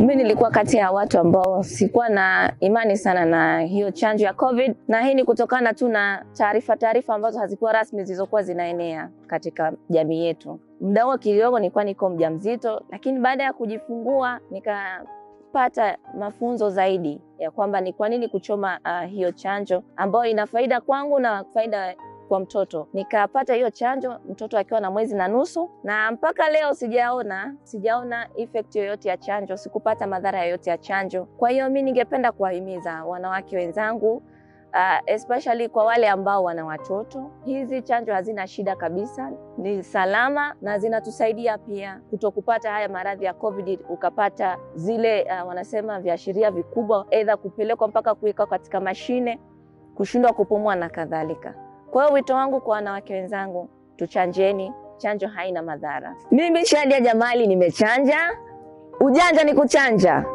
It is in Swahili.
Mimi nilikuwa kati ya watu ambao sikuwa na imani sana na hiyo chanjo ya COVID, na hii ni kutokana tu na taarifa taarifa ambazo hazikuwa rasmi zilizokuwa zinaenea katika jamii yetu. Muda huo kidogo nilikuwa niko mjamzito, lakini baada ya kujifungua nikapata mafunzo zaidi ya kwamba ni kwa nini kuchoma uh, hiyo chanjo ambayo ina faida kwangu na faida kwa mtoto. Nikapata hiyo chanjo mtoto akiwa na mwezi na nusu, na mpaka leo sijaona sijaona effect yoyote ya chanjo, sikupata madhara yoyote ya chanjo. Kwa hiyo mi ningependa kuwahimiza wanawake wenzangu uh, especially kwa wale ambao wana watoto, hizi chanjo hazina shida kabisa, ni salama na zinatusaidia pia kutokupata haya maradhi ya COVID, ukapata zile uh, wanasema viashiria vikubwa, aidha kupelekwa mpaka kuwekwa katika mashine, kushindwa kupumua na kadhalika. Kwa hiyo wito wangu kwa wanawake wenzangu, tuchanjeni, chanjo haina madhara. Mimi Shadia Jamali nimechanja, ujanja ni kuchanja.